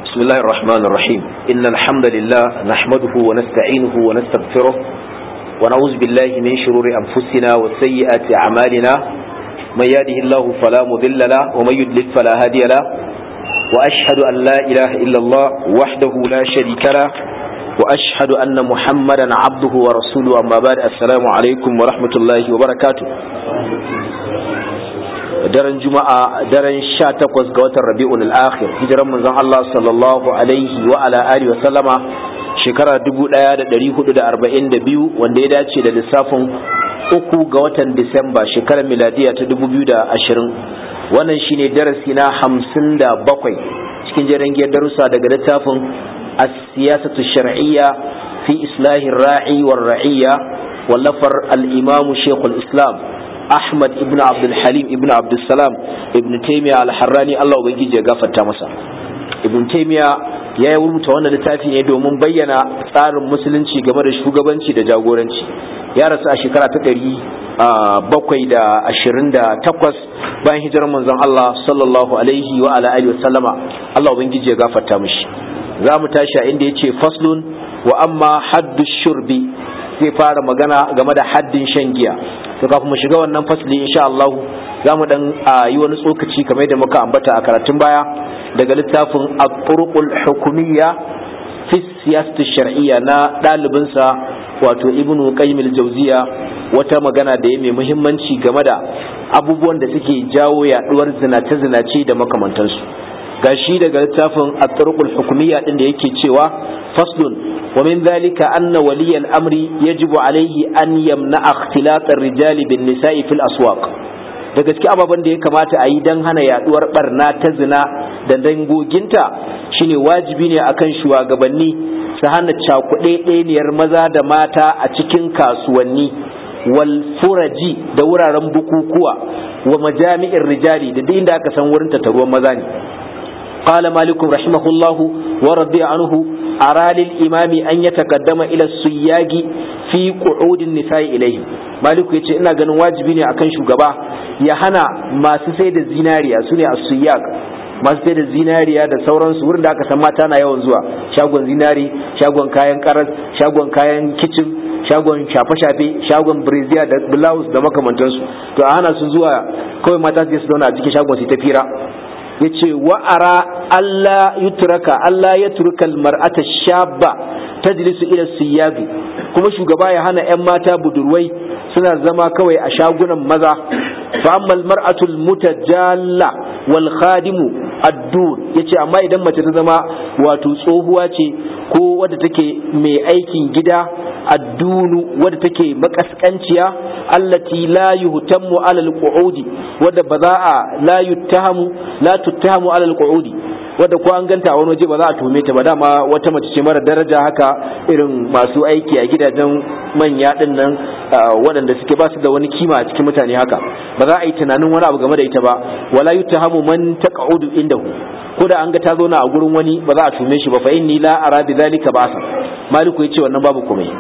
بسم الله الرحمن الرحيم إن الحمد لله نحمده ونستعينه ونستغفره ونعوذ بالله من شرور أنفسنا وسيئات أعمالنا من يهده الله فلا مضل له ومن يضلل فلا هادي له وأشهد أن لا إله إلا الله وحده لا شريك له وأشهد أن محمدا عبده ورسوله أما بعد السلام عليكم ورحمة الله وبركاته daren juma'a daren sha takwas ga watan rabi'un al-akhir hijiran manzon Allah sallallahu alaihi wa ala alihi wa sallama shekara 1442 wanda ya dace da lissafin uku ga watan Disamba shekarar miladiya ta 2020 wannan shine darasi na 57 cikin jerin darussa daga littafin as-siyasatu shar'iyya fi islahir ra'i war ra'iyya wallafar al-imam shaykhul islam Ahmad ibn Abdul Halim ibn Abdul Salam ibn Taymiyyah al-Harrani Allah ubangiji ya gafarta masa Ibn Taymiyyah ya yi rubuta wannan littafi ne domin bayyana tsarin musulunci game da shugabanci da jagoranci ya rasu a shekara ta ɗari bakwai da ashirin da takwas bayan hijirar manzon Allah sallallahu alaihi wa ala alihi wa sallama Allah ubangiji ya gafarta mishi za mu tashi a inda ya ce faslun wa amma haddu shurbi zai fara magana game da haddin shan giya to kafin mu shiga wannan fasli insha Allah za mu dan yi wani tsokaci kamar da muka ambata a karatun baya daga littafin at-turuqul hukumiyya fi siyasati shar'iyya na ɗalibinsa wato ibnu qayyim al-jawziya wata magana da ya mai muhimmanci game da abubuwan da suke jawo yaduwar zinace-zinace da makamantansu gashi daga littafin at-turuqul hukumiyya din da yake cewa faslun ومن ذلك أن ولي الأمر يجب عليه أن يمنع اختلاط الرجال بالنساء في الأسواق da gaske ababen da ya kamata a yi don hana yaduwar barna ta zina da dangoginta shine wajibi ne akan shugabanni su hana cakuɗe ɗaniyar maza da mata a cikin kasuwanni wal furaji da wuraren bukukuwa wa majami'in rijali da duk inda aka san wurin tattaruwan maza ne قال مالك رحمه الله ورضي عنه أرى للإمام أن يتقدم إلى السياج في قعود النساء إليه مالك يتي إنا غن واجبيني أكن شغبا يهنا ما سيد الزيناريا سنة السياج masu sai da zinariya da sauransu wurin da aka san mata na yawan zuwa shagon zinari shagon kayan karas shagon kayan kicin shagon shafe-shafe shagon breziya da blouse da makamantansu to a hana su zuwa kawai mata su zauna a cikin shagon su ta fira yace wa'ara Allah yutraka Allah ya turka mar'ata shabba tajlisu ila siyabi kuma shugaba ya hana 'yan mata budurwai suna zama kawai a shagunan maza fa amma mar'atu mutajalla wal khadimu ad-dur yace amma idan mace ta zama wato tsohuwa ce ko wadda take mai aikin gida addunu wadda take makaskanciya allati la yuhtammu ala al-qu'udi wadda ba za a la yuttahamu la tuttahamu ala al-qu'udi wadda ko an ganta a wani waje ba za a tume ta ba dama wata mace ce mara daraja haka irin masu aiki a gidajen manya din nan waɗanda suke ba su da wani kima a cikin mutane haka ba za a yi tunanin wani abu game da ita ba wala yuttahamu man taq'udu indahu ko da an ga ta zauna a gurin wani ba za a tume shi ba fa inni la ara bi zalika ba'sa maliku yace wannan babu komai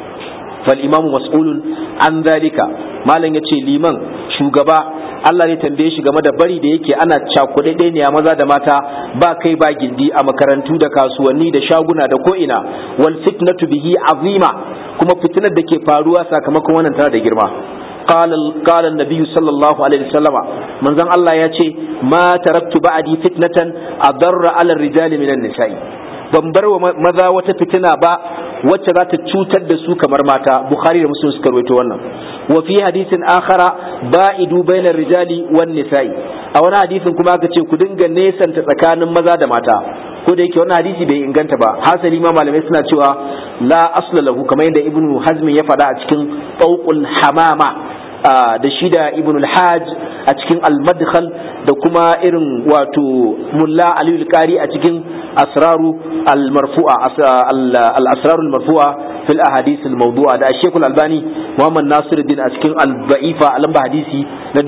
fal imamu mas'ulun an zalika malam yace liman shugaba Allah ne tambaye shi game da bari da yake ana cakuɗe ne a maza da mata ba kai ba gindi a makarantu da kasuwanni da shaguna da ko'ina wal fitnatu bihi azima kuma fitinar da ke faruwa sakamakon wannan tana da girma قال قال النبي صلى الله عليه وسلم من زن الله يأتي ما تركت بعدي فتنة أضر على الرجال من النساء ban bar wa maza wata fitina ba wacce za ta cutar da su kamar mata bukhari da muslim suka rawaito wannan wa fi hadisin akhara ba'idu bainar rijali wan nisa'i a wani hadisin kuma aka ce ku dinga nesanta tsakanin maza da mata ko da yake wannan hadisi bai inganta ba hasali ma malamai suna cewa la asla lahu kamar yadda ibnu hazm ya faɗa a cikin tawqul hamama da shi da ibn al-hajj a cikin al-madkhal da kuma irin wato mulla aliyu al-qari a cikin asraru al-marfu'a al-asraru al-marfu'a fil ahadith al-mawdu'a da Sheikh al-Albani Muhammad Nasiruddin a cikin al-Ba'ifa lamba hadisi na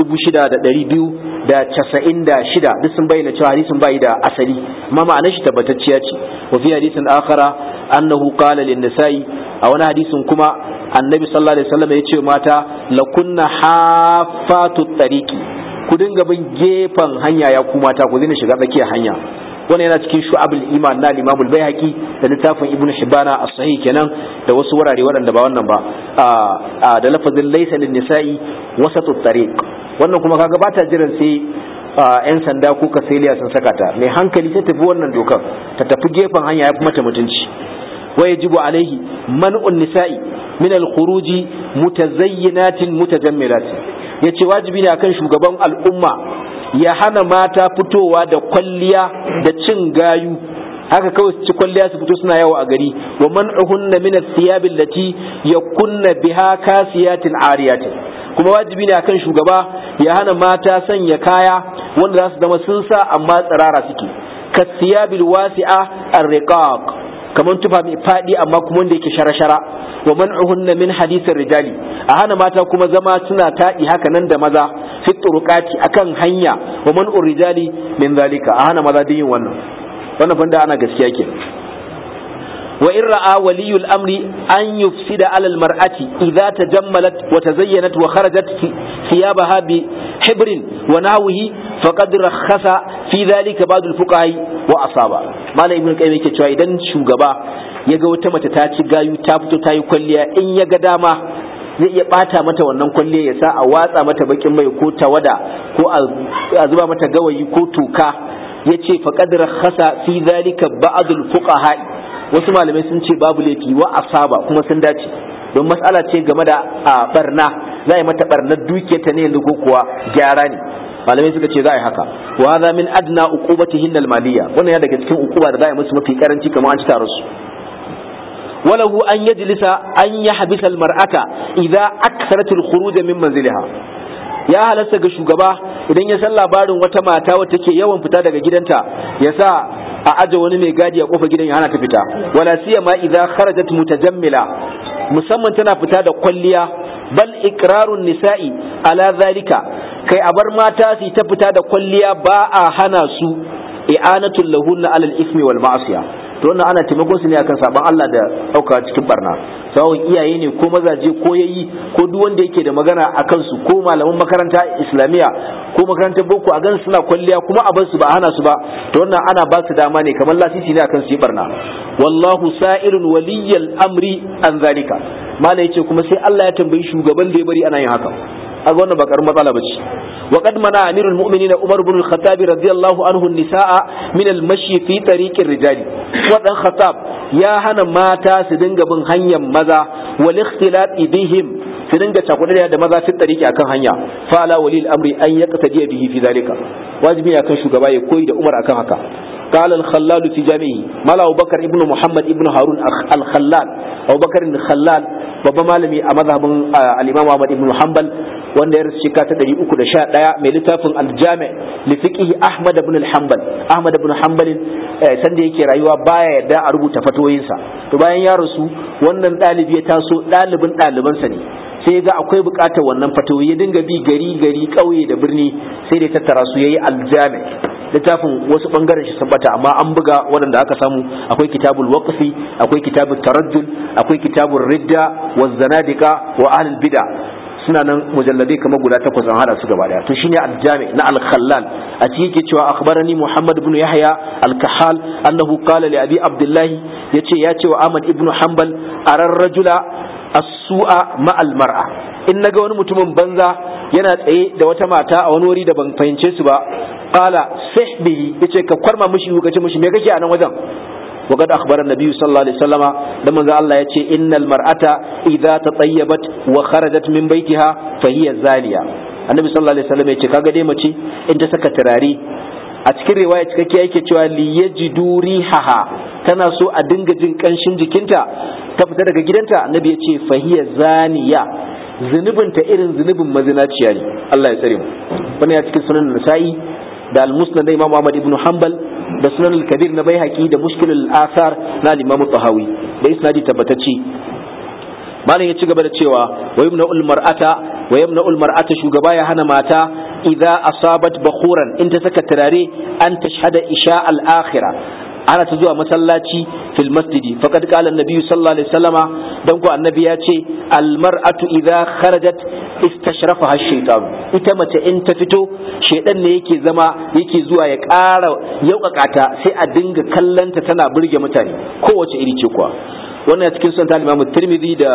6296 duk sun bayyana cewa hadisin bai da asali amma ma'anar shi tabbatacciya ce wa fi hadisin akhara annahu qala lin-nisa'i a wani hadisin kuma annabi sallallahu alaihi wasallam ya ce mata lakunna hafatu tariqi ku dinga bin gefen hanya ya ku mata ku zina shiga tsakiyar hanya wannan yana cikin shu'abul iman na Imam al-Baihaqi da littafin Ibn Hibbana as-Sahih kenan da wasu wurare waɗanda ba wannan ba da lafazin laysa lin-nisa'i wasatu tariq wannan kuma kaga bata jiran sai yan sanda ko kasiliya sun saka ta mai hankali ta tafi wannan dokar ta tafi gefen hanya ya fi mata mutunci wa yajibu alaihi man'un nisa'i min al-khuruji mutazayyinatin mutajammilatin yace wajibi ne akan shugaban al'umma ya hana mata fitowa da kwalliya da cin gayu haka kawai su ci kwalliya su fito suna yawo a gari wa man'uhunna min ath-thiyab allati yakunna biha kasiyatin ariyatin kuma wajibi ne akan shugaba ya hana mata sanya kaya wanda za su zama sun sa amma tsirara suke kasiyabil wasi'a ar-riqaq kamar tufa mai fadi amma kuma wanda yake shara-shara wa man'uhunna min hadithin rijali a hana mata kuma zama suna taɗi haka nan da maza fi turuqati akan hanya wa man'ur rijali min zalika a hana maza yin wannan wannan fanda ana gaskiya ke wa in ra'a waliyul amri an yufsida alal mar'ati idza tajammalat wa tazayyanat wa kharajat thiyabaha bi hibrin wa nahwihi faqad rakhasa fi dhalika ba'd al fuqaha wa asaba malam ibn qayyim yake cewa idan shugaba ya ga wata mace ta ci gayu ta fito ta yi kwalliya in ya ga dama zai iya bata mata wannan kwalliya ya sa a watsa mata bakin mai ko tawada ko a zuba mata gawayi ko toka ya ce faƙad rakhasa fi zalika ba'dul fuqaha wasu malamai sun ce babu laifi wa asaba kuma sun dace don matsala ce game da barna za a yi mata barnar dukiyarta ne yanzu ko kuwa gyara ne malamai suka ce za a yi haka wa hadha min adna uqubatihin al-maliyya wannan ya daga cikin uquba da za a yi musu mafi karanci kamar an ci tare su وله أن يجلس أن يحبس المرأة إذا أكثرت الخروج من منزلها ya halasta ga shugaba idan ya san labarin wata mata wata ke yawan fita daga gidanta ya sa a aje wani mai gadi a kofa gidan ya hana ta fita wala siyama idza kharajat mutajammila musamman tana fita da kwalliya bal iqrarun nisa'i ala zalika kai a bar mata su ta fita da kwalliya ba a hana su i'anatul lahunna alal ismi wal ma'asiya to wannan ana taimakon su ne akan saban Allah da dauka cikin barna sawon iyaye ne ko mazaje ko yayi ko duk wanda yake da magana akan su ko malaman makaranta islamiya ko makarantar boko a gan suna kwalliya kuma a bar su ba hana su ba to wannan ana ba su dama ne kamar lasisi ne akan su yi barna wallahu sa'irun waliyyal amri an zalika malai yace kuma sai Allah ya tambayi shugaban da ya bari ana yin haka aga wannan ba karin matsala bace wa qad mana amirul mu'minin Umar ibn al-Khattab radiyallahu anhu an-nisaa min al-mashi fi tariqir rijali wadan Khattab ya hana mata su dinga bin hanyar maza wal ikhtilat bihim su dinga cakuɗa da maza fi tariki akan hanya fa ala walil amri an yaqtadi bihi fi zalika wajibi akan shugaba ya koyi da Umar akan haka قال الخلال في جامعه مال أبو بكر ابن محمد ابن هارون الخلال أبو بكر الخلال babban malami a mazhabin al-Imam Ahmad ibn Hanbal wanda ya rasu shekara ta 311 mai littafin al-Jami' li fiqh Ahmad ibn al-Hanbal Ahmad ibn Hanbal sanda yake rayuwa baya yarda a rubuta fatoyinsa to bayan ya rasu wannan dalibi ya taso dalibin ɗalibansa ne sai ga akwai bukatar wannan fatoyi ya dinga bi gari gari ƙauye da birni sai da tattara su yayi al-Jami' littafin wasu bangaren shi sabbata amma an buga waɗanda aka samu akwai kitabul waqfi akwai kitabul tarajjul akwai kitabul ridda wa zanadika wa ahlul bid'a suna nan mujalladai kamar guda takwas an hada su gaba daya to shine al-jami na al-khallal a cikin yake cewa akhbarani muhammad ibn yahya al-kahal annahu qala li abi abdullah yace ya ce wa ahmad ibn hanbal arar rajula as-su'a ma al-mar'a in naga wani mutumin banza yana tsaye da wata mata a wani wuri da ban fahimce su ba qala sihbihi yace ka kwarma mishi ka ce mishi me kake a nan wajen وقد أخبر النبي صلى الله عليه وسلم لما قال الله يتشي إن المرأة إذا تطيبت وخرجت من بيتها فهي زانية النبي صلى الله عليه وسلم يتشي كاقا دي مچي انت سكا تراري أتكر رواية كاكي أيكي تشوى ليجدوا ريحها tana so a dinga jin kanshin jikinta ta fita daga gidanta annabi ya ce fahiya zaniya zunubinta irin zunubin mazinaciya ne Allah ya tsare mu wannan ya cikin sunan nasa'i da al-musnad da imam Ahmad ibn Hanbal da sunan al-kabir na baihaqi da mushkil al-athar na al-imam tahawi da isnadi tabbatacce malam ya ci gaba da cewa wa yumna mar'ata wa yumna mar'ata shugaba ya hana mata idza asabat bakhuran in ta saka turare an tashhada isha al-akhirah ana ta zuwa masallaci fil masjidi faqad qala an-nabi sallallahu alaihi wasallama dan ko annabi ya ce al-mar'atu idha kharajat istashrafaha ash-shaytan ita mace in ta fito shedan ne yake zama yake zuwa ya ƙara yaukakata sai a dinga kallanta tana burge mutane kowace iri ce kuwa wannan cikin sunan al-Imam Tirmidhi da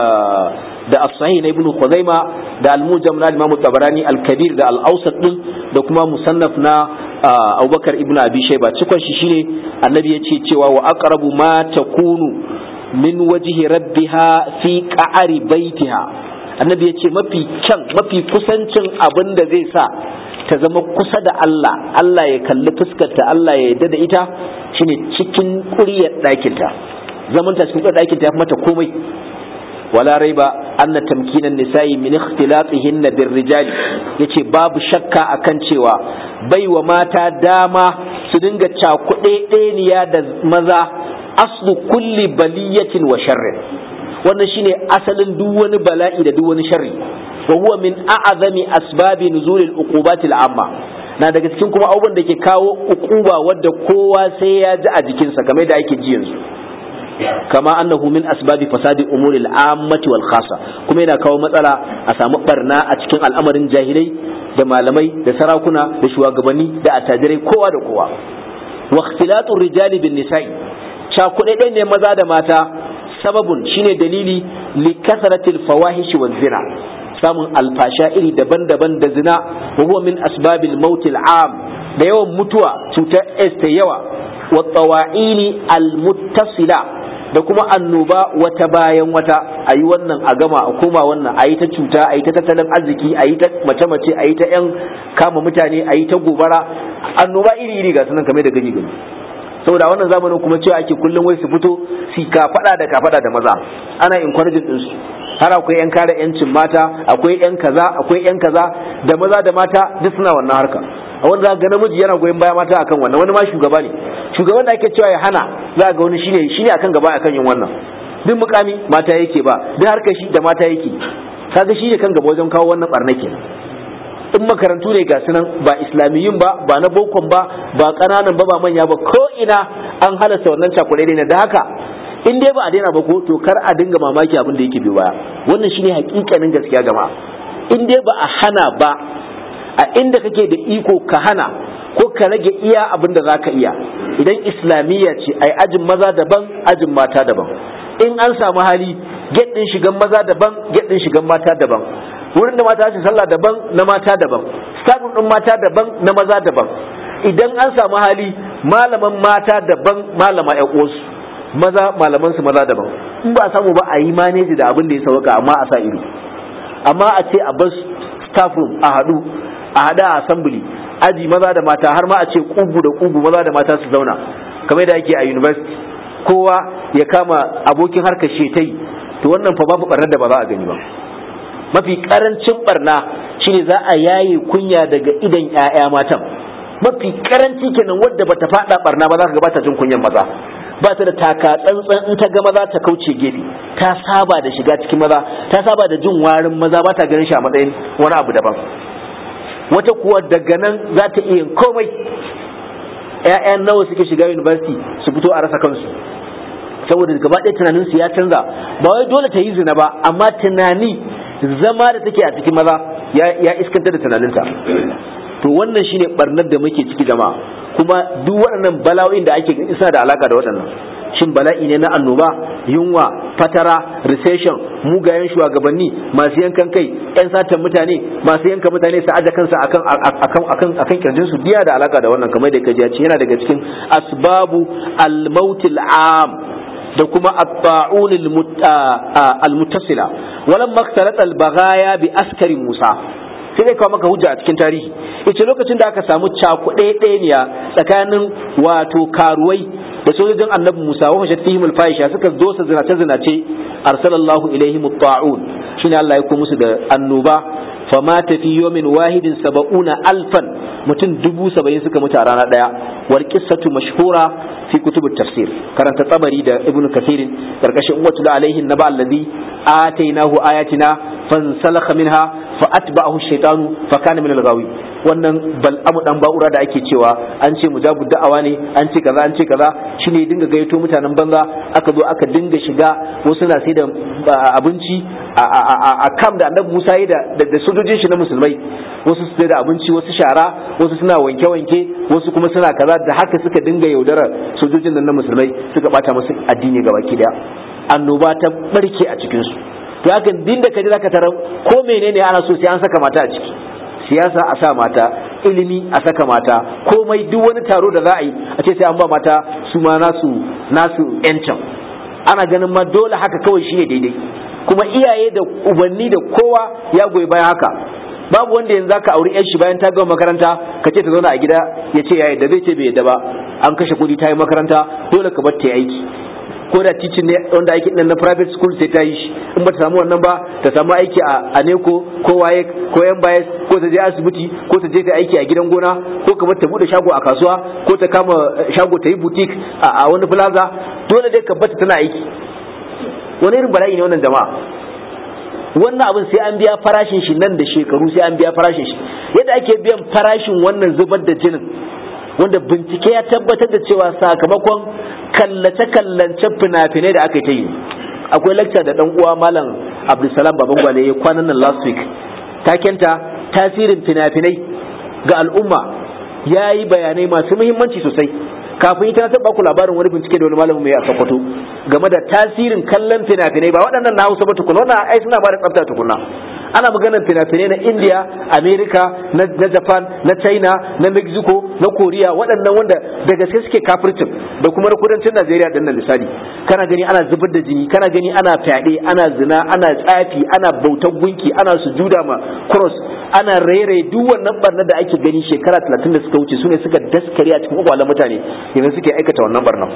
da as-Sahih na Ibn Khuzaima da al-Mujam na Imam Tabarani al-Kabir da al-Awsat din da kuma musannaf na Abubakar ibn Abi Shayba cikon shi shine annabi ya ce cewa wa aqrabu ma takunu min wajhi rabbiha fi qa'ari baitiha annabi ya ce mafi kyan mafi kusancin abin da zai sa ta zama kusa da Allah Allah ya kalli fuskarta Allah ya yarda da ita shine cikin ƙuryar ɗakinta zaman ta cikin ƙuryar ɗakinta ya fi mata komai wala raiba anna tamkinan nisa'i min ikhtilatihinna birrijali yace babu shakka akan cewa baiwa mata dama su dinga cakuɗe ɗeniya da maza aslu kulli baliyatin wa sharrin wannan shine asalin duk wani bala'i da duk wani sharri wa huwa min a'zami asbabi nuzulil uqubatil amma na daga cikin kuma abubuwan da ke kawo uquba wadda kowa sai ya ji a jikinsa kamar da ake ji yanzu kama annahu min asbabi fasadi umuri al-ammati wal khassa kuma yana kawo matsala a samu barna a cikin al'amarin jahilai da malamai da sarakuna da shugabanni da attajirai kowa da kowa wa ikhtilatu rijali bin nisa'i cakuɗe ne maza da mata sababun shine dalili li kasratil fawahish wa zina samun alfasha iri daban-daban da zina wa huwa min asbabil mautil am da yawan mutuwa cutar s ta yawa wa tsawa'ini almuttasila da kuma annoba wata bayan wata a yi wannan a gama a koma wannan a yi ta cuta a yi ta tattalin arziki a yi ta mace-mace a yi ta 'yan kama mutane a yi ta gobara annoba iri-iri ga sunan kamar da gani gani saboda wannan zamanin kuma cewa ake kullum wai su fito su ka fada da ka fada da maza ana encouraging din su har akwai yan kare yancin mata akwai yan kaza akwai yan kaza da maza da mata duk suna wannan harka a wanda ga namiji yana goyon baya mata akan wannan wani ma shugaba ne shugaban da ake cewa ya hana za ga wani shine shine akan gaba akan yin wannan duk mukami mata yake ba duk harkar shi da mata yake kaga shi ne kan gaba wajen kawo wannan barna kenan in makarantu ne ga sunan ba islamiyin ba ba na bokon ba ba ƙananan ba ba manya ba ko ina an halasta wannan cakuɗe ne da haka in dai ba a daina ba ko to kar a dinga mamaki abin da yake biyo baya wannan shine hakikanin gaskiya jama'a in dai ba a hana ba a inda kake da iko ka hana ko ka rage iya abin da zaka iya idan islamiyya ce ai ajin maza daban ajin mata daban in an samu hali get din shigan maza daban get din shigan mata daban wurin da mata su sallah daban na mata daban stafin din mata daban na maza daban idan an samu hali malaman mata daban malama ƴan uwansu maza malaman su maza daban in ba samu ba a yi maneji da abin da ya sauka amma a sa ido amma a ce a bar staff room a haɗu a haɗa a assembly aji maza da mata har ma a ce kugu da kugu maza da mata su zauna kamar da yake a university kowa ya kama abokin harkar shetai to wannan fa babu barnar da ba za a gani ba mafi karancin barna shine za a yaye kunya daga idan ƴaƴa matan mafi karanci kenan wadda bata fada barna ba za ka ga bata jin kunyan maza ba ta da taka tsantsan in ta ga maza ta kauce gefe ta saba da shiga cikin maza ta saba da jin warin maza ba ta ganin shi a matsayin wani abu daban wata kuwa daga nan za ta iya komai ƴaƴan nawa suke shiga university su fito a rasa kansu saboda gaba ɗaya tunanin su ya canza ba wai dole ta yi zina ba amma tunani zama da take a cikin maza ya iskanta da tunaninta to wannan shine barnar da muke ciki jama'a kuma duk waɗannan bala'o'in da ake isa da alaka da waɗannan shin bala'i ne na annoba yunwa fatara recession mugayen shugabanni masu yankan kai yan satan mutane masu yanka mutane su aje kansa akan akan akan akan kirjin su biya da alaka da wannan kamar da kaji ya ce yana daga cikin asbabu al-mautil am da kuma at-ta'un al-muttasila walam maktarat al-baghaya bi askari Musa sai dai kawo maka hujja a cikin tarihi ita lokacin da aka samu cakuɗe ɗaya tsakanin wato karuwai da sojojin annabi Musa wa fashat fihim al-fahisha suka zo su zinace zinace arsalallahu ilaihim at-ta'un shine Allah ya ko musu da annoba famata fi yawmin wahidin saba'una alfan mutum dubu saba'in suka mutu a rana daya wal qissatu mashhura fi kutub tafsir karanta tabari da ibnu kathir karkashin watul alaihi naba allazi atainahu ayatina fansalakha minha fa atba'ahu shaytanu fa kana min al-ghawi wannan bal'amu dan ba'ura da ake cewa an ce mujabu da'awa ne an ce kaza an ce kaza shine ya dinga gayyato mutanen banza aka zo aka dinga shiga wasu na sai da abinci a kam da annabi Musa yi da sojojin shi na musulmai wasu su da abinci wasu shara wasu suna wanke-wanke wasu kuma suna kaza da haka suka dinga yaudarar sojojin nan na musulmai suka bata musu addini gaba ki daya annoba ta barke a cikin su to haka din da kaji zaka tarar ko menene ana so sai an saka mata a ciki siyasa a sa mata ilimi a saka mata komai duk wani taro da za a yi a ce sai an ba mata su ma nasu nasu yancin ana ganin ma dole haka kawai shine daidai kuma iyaye da ubanni da kowa ya goyi bayan haka babu wanda yanzu zaka auri yan shi bayan ta gama makaranta ka ce ta zauna a gida ya ce ya yadda zai ce bai yadda ba an kashe kuɗi ta yi makaranta dole ka bar ta aiki ko da teaching ne wanda aiki nan na private school sai ta yi shi in ba ta samu wannan ba ta samu aiki a neko ko waye ko yan bayas ko ta je asibiti ko ta je ta aiki a gidan gona ko ka bar ta bude shago a kasuwa ko ta kama shago ta yi boutique a wani plaza dole dai ka bar ta tana aiki wani irin bala'i ne wannan jama'a wannan abin sai an biya farashin shi nan da shekaru sai an biya farashin shi yadda ake biyan farashin wannan zubar da jinin wanda bincike ya tabbatar da cewa sakamakon kallace-kallace fina-finai da aka yi ta yi akwai lecture da dan uwa malam abdulsalam baban gwale ya kwanan nan last week takenta tasirin fina-finai ga al'umma ya yi bayanai masu muhimmanci sosai kafin ita na taɓa ku labarin wani bincike da wani malamin mai a Sokoto game da tasirin kallon fina-finai ba waɗannan na Hausa ba tukuna wannan ai suna ba da tsafta tukuna ana maganar fina-finai na India America na Japan na China na Mexico na Korea waɗannan wanda da gaske suke kafircin da kuma na kudancin Najeriya din nan misali kana gani ana zubar da jini kana gani ana fyaɗe ana zina ana tsafi ana bautar gunki ana sujuda ma cross ana rairaye duk wannan barna da ake gani shekara 30 da suka wuce sune suka daskare a cikin kwakwalen mutane yanzu suke aikata wannan barna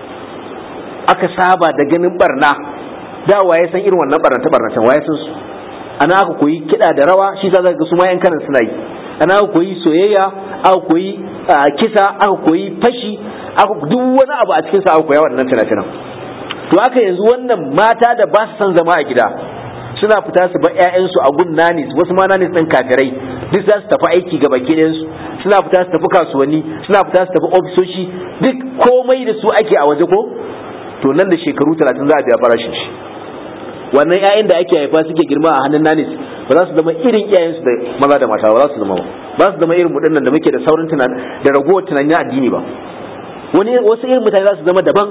aka saba da ganin barna da waye san irin wannan barna ta barna can waye san su ana aka koyi kiɗa da rawa shi za ga su ma yan kanan suna yi ana aka koyi soyayya aka koyi kisa aka koyi fashi aka duk wani abu a cikin sa aka koya wannan fina-finan to haka yanzu wannan mata da ba su san zama a gida suna fita su bar ƴaƴansu a gun nanis wasu ma nanis ɗin kafirai duk za su tafi aiki ga baki ɗayansu suna fita su tafi kasuwanni suna fita su tafi ofisoshi duk komai da su ake a waje ko to nan da shekaru talatin za a biya farashin shi wannan ƴaƴan da ake haifa suke girma a hannun nanis ba za su zama irin iyayensu da maza da mata ba za su zama ba ba su zama irin muɗin da muke da saurin tunan da ragowar tunanin addini ba wani wasu irin mutane za su zama daban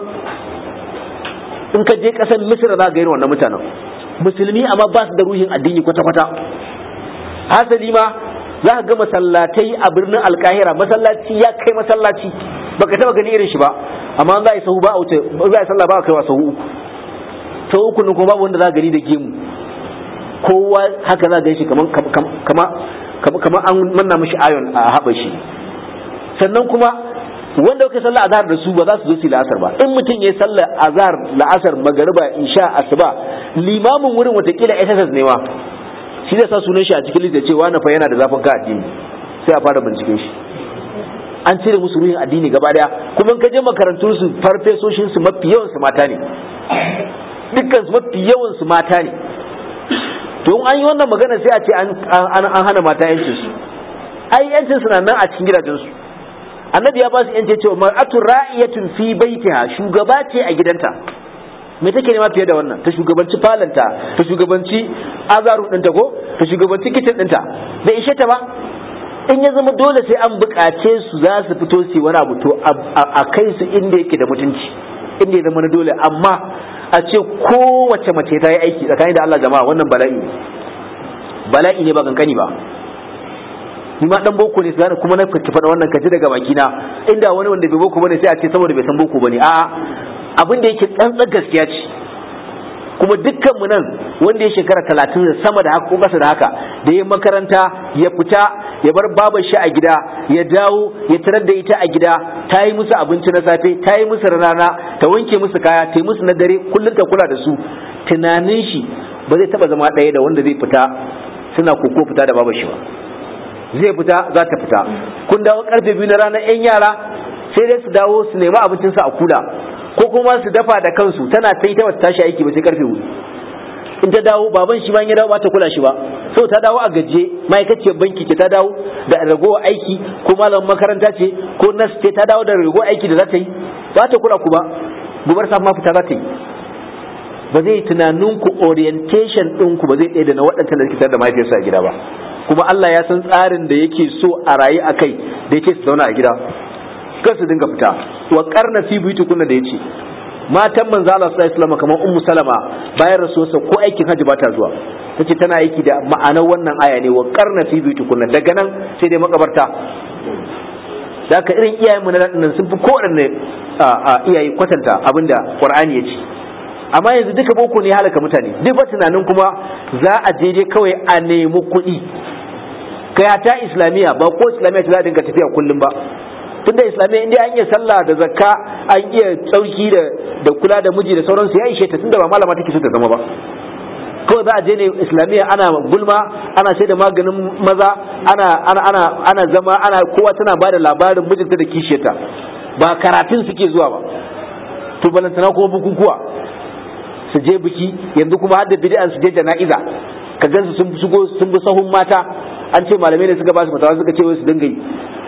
in ka je ƙasar misira za ga irin wannan mutanen musulmi amma ba su da ruhin addini kwata-kwata hasali ma za ka ga masallatai a birnin alkahira masallaci ya kai masallaci baka taba gani irin shi ba amma za a yi sahu ba a wuce za a yi sallah ba a kaiwa sahu uku sahu uku ne kuma babu wanda za gani da gemu kowa haka za ga shi kama kama an manna mishi ayon a haɓa shi sannan kuma wanda kuka sallah azhar da su ba za su zo su la'asar ba in mutum ya sallah azhar la'asar magariba isha asuba limamin wurin watakila SSS ne ma shi zai sa sunan shi a cikin lista cewa na fa yana da zafin ka addini sai a fara binciken shi an cire musu ruhin addini gaba daya kuma in ka je makarantun su farfesoshin su mafi yawan su mata ne dukkan su mafi yawan su mata ne to in an yi wannan magana sai a ce an hana mata yancin su ai yancin su na nan a cikin gidajen su annabi ya ba su yance cewa mar'atu ra'iyatun fi baitiha shugaba ce a gidanta me take nema fiye da wannan ta shugabanci falanta ta shugabanci azaru ɗinta ko ta shugabanci kicin ɗinta bai ishe ta ba in ya zama dole sai an buƙace su za su fito su wani abu to a kai su inda yake da mutunci inda ya zama na dole amma a ce kowace mace ta yi aiki tsakanin da Allah jama'a wannan bala'i ne bala'i ne ba kankani ba ni ma dan boko ne sai kuma na ki faɗa wannan kaji daga baki na inda wani wanda bai boko bane sai a ce saboda bai san boko bane a'a abin da yake tsantsar gaskiya ce kuma dukkan mu nan wanda ya shekara talatin da sama da haka ko kasa da haka da ya makaranta ya fita ya bar babar shi a gida ya dawo ya tarar da ita a gida ta yi musu abinci na safe ta yi musu rana ta wanke musu kaya ta yi musu na dare kullum ta kula da su tunanin shi ba zai taba zama ɗaya da wanda zai fita suna koko fita da babar shi ba zai fita za ta fita kun dawo karfe biyu na ranar yan yara sai dai su dawo su nemi abincinsu a kula ko kuma su dafa da kansu tana ta yi ta wata tashi aiki ba sai karfe hudu in ta dawo baban shi ma ya dawo ba ta kula shi ba so ta dawo a gaje ma'aikaciyar banki ce ta dawo da ragowar aiki ko malamin makaranta ce ko nas ce ta dawo da ragowar aiki da za ta yi ba ta kula ku ba gobar safa ma fita za ta yi ba zai tunanin ku orientation ɗin ku ba zai ɗaya da na waɗancan da suke tare da mahaifiyarsa a gida ba kuma Allah ya san tsarin da yake so a rayu a kai da yake su zauna a gida kar su dinga fita wa karna fi kunna da yace matan manzo Allah sallallahu alaihi wasallam kamar ummu salama bayan rasuwarsa ko aikin hajji ba ta zuwa tace tana aiki da ma'anar wannan aya ne wa karna fi kunna daga nan sai dai makabarta da ka irin iyayen mu na nan sun fi kowanne iyaye kwatanta abinda Qur'ani ya ce amma yanzu duka boko ne halaka mutane duk ba tunanin kuma za a je dai kawai a nemi kuɗi kai ta islamiyya ba ko islamiyya ta za a dinga tafiya kullum ba tunda islamiyya inda an iya sallah da zakka an iya tsauki da da kula da miji da sauransu ya ishe ta tunda ba malama take so ta zama ba kawai za a je ne islamiyya ana gulma ana sai da maganin maza ana ana ana ana zama ana kowa tana ba da labarin mijinta da kishiyarta ba karatun suke zuwa ba to balantana kuma bukukuwa su je biki yanzu kuma har da bid'an su je jana'iza ka gansu sun shigo sun bi sahun mata an ce malamai ne suka ba su fatawa suka ce wai su dinga yi